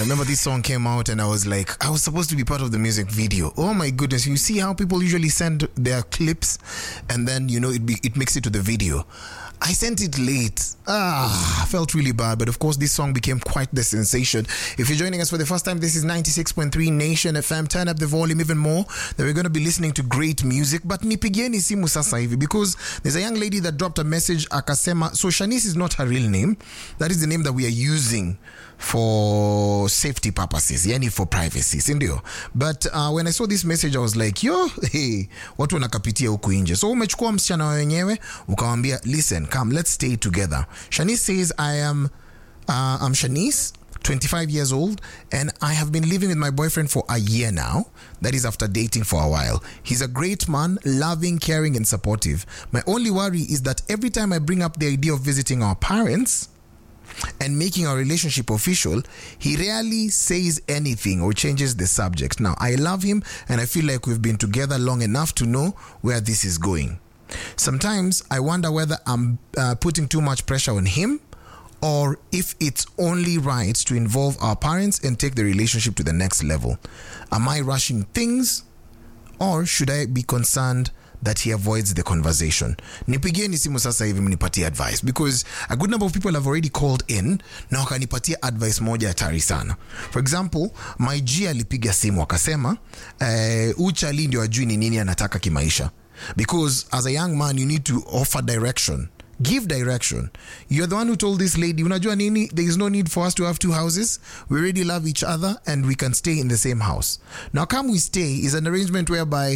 remember this song came out and I was like, I was supposed to be part of the music video. Oh my goodness. You see how people usually send their clips and then, you know, it, be, it makes it to the video. I sent it late. Ah, I felt really bad. But of course, this song became quite the sensation. If you're joining us for the first time, this is 96.3 Nation FM. Turn up the volume even more. That we're going to be listening to great music. But nipigieni simu sasa hivi because there's a young lady that dropped a message akasema. So Shanice is not her real name. That is the name that we are using for safety purposes, yani for privacy, si ndio? But uh, when I saw this message I was like, yo, hey, watu wanakapitia huku nje. So umechukua msichana wenyewe ukawambia, listen, come, let's stay together. Shanice says, I am, uh, I'm Shanice. 25 years old, and I have been living with my boyfriend for a year now. That is after dating for a while. He's a great man, loving, caring, and supportive. My only worry is that every time I bring up the idea of visiting our parents, and making our relationship official, he rarely says anything or changes the subject. Now, I love him and I feel like we've been together long enough to know where this is going. Sometimes I wonder whether I'm uh, putting too much pressure on him or if it's only right to involve our parents and take the relationship to the next level. Am I rushing things or should I be concerned that he avoids the conversation nipigieni simu sasa hivi mnipatie advice because a good number of people have already called in na wakanipatia advice moja hatari sana for example my g alipiga simu akasema eh, uchali ndio ajui ni nini anataka kimaisha because as a young man you need to offer direction give direction you're the one who told this lady unajua nini there is no need for us to have two houses we already love each other and we can stay in the same house now come we stay is an arrangement whereby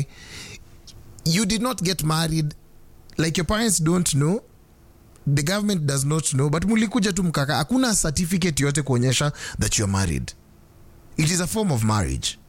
you did not get married like your parents don't know the government does not know but mulikuja tu mkaka hakuna certificate yote kuonyesha that you're married it is a form of marriage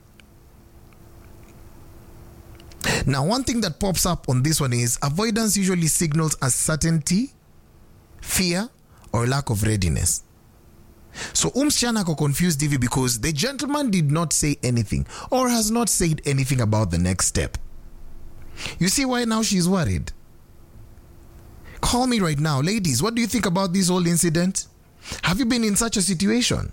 now one thing that pops up on this one is avoidance usually signals uncertainty fear or lack of readiness so umsichana ako confused hivi because the gentleman did not say anything or has not said anything about the next step you see why now she's worried? Call me right now. Ladies, what do you think about this whole incident? Have you been in such a situation?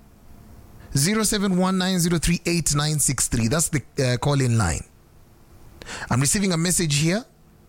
0719038963. That's the uh, call in line. I'm receiving a message here.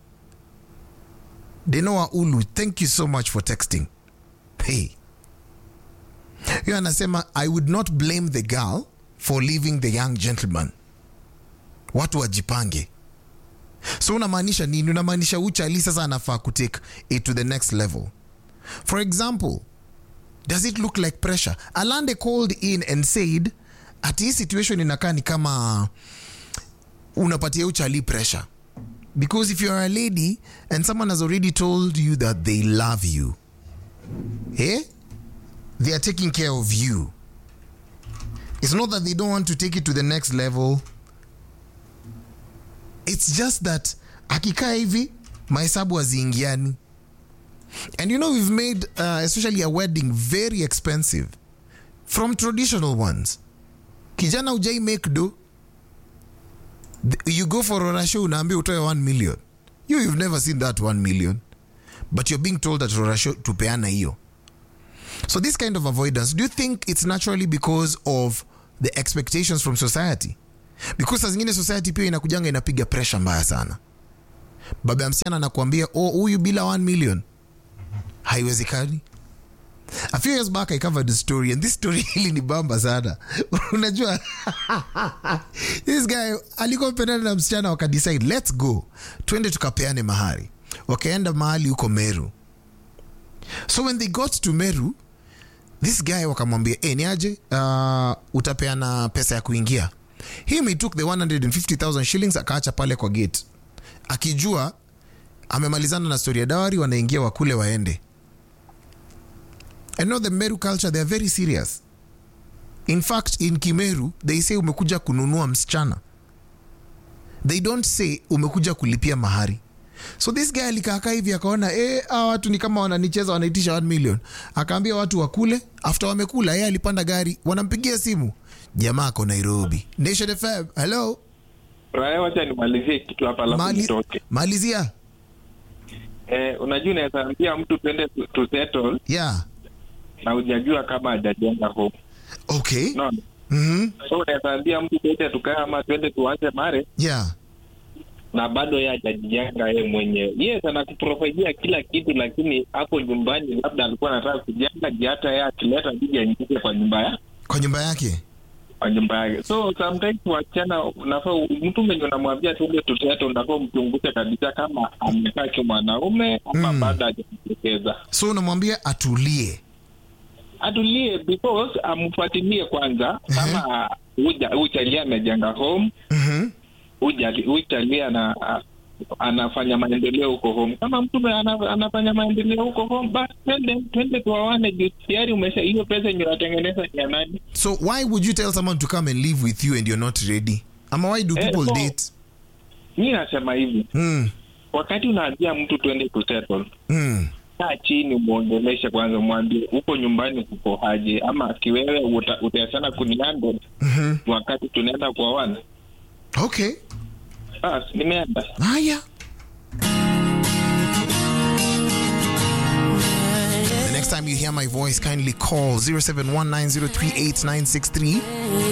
Denoa Ulu, thank you so much for texting. Hey. Hiyo anasema I would not blame the girl for leaving the young gentleman. Watu wajipange so unamaanisha nini unamaanisha uchali sasa anafaa kutake it to the next level for example does it look like pressure alande called in and said ati hii situation inakaa ni kama unapatia uchali pressure because if you're a lady and someone has already told you that they love you eh? they are taking care of you it's not that they don't want to take it to the next level it's just that akikaa hivi mahesabu haziingiani and you know we've made uh, especially a wedding very expensive from traditional ones kijana ujai make do Th- you go for rorasho unaambia utoe 1 million you you've never seen that 1 million but you're being told that rorasho tupeana hiyo so this kind of avoidance do you think it's naturally because of the expectations from society because saa zingine society pia inakujanga inapiga pressure mbaya sana baba ya msichana anakuambia oh huyu bila 1 million haiwezekani a few years back i covered the story and this story hili ni bamba sana unajua this guy alikuwa mpendana na msichana wakadecide let's go twende tukapeane mahari wakaenda mahali huko meru so when they got to meru this guy wakamwambia e, ni aje uh, utapeana pesa ya kuingia him he took the 150000 shillings akaacha pale kwa gate akijua amemalizana na story ya dawari wanaingia wakule waende I know the Meru culture they are very serious in fact in Kimeru they say umekuja kununua msichana they don't say umekuja kulipia mahari so this guy alikaakaa hivi akaona eh, hawa watu ni kama wananicheza wanaitisha 1 million akaambia watu wakule after wamekula yeye alipanda gari wanampigia simu jamaa ako nairobi nation fm hello Raya, wacha nimalizie kitu hapa alafu Mali, nitoke. malizia Eh, unajua unaweza ambia mtu twende tu, tu settle yeah na hujajua kama hajajenga home. Okay. unaona Mhm. so unaweza ambia mtu tuende tukae ama tuende tuanze mare Yeah. na bado yeye hajajijenga yeye mwenyewe yes anakuprovidia kila kitu lakini hapo nyumbani labda alikuwa anataka kujenga ji hata yeye akileta bidi aingie kwa nyumba ya Kwa nyumba yake. kwa nyumba yake so sometimes wasichana unafaa mtu mwenye unamwambia tuende tutete unafaa mchunguze kabisa kama amekaa kimwanaume ama Mm. bado hajajitokeza So unamwambia atulie. atulie because amfuatilie kwanza kama huja- hujalia amejenga home Mhm. hujali- hujalia na anafanya maendeleo huko home kama mtu ana, anafanya maendeleo huko home basi twende twende tuwawane juu tayari umesha hiyo pesa yenye unatengeneza ni ya nani So why would you tell someone to come and live with you and you're not ready? Ama why do Eh, people so- date? mi nasema hivi Mm. wakati unaambia mtu twende kusettle Mm. kaa chini mwongeleshe kwanza mwambie huko nyumbani kuko haje ama kiwewe uta- utaachana kuniando Mhm. wakati tunaenda kuoana Okay. basi nimeenda Haya. The next time you hear my voice, kindly call 0719038963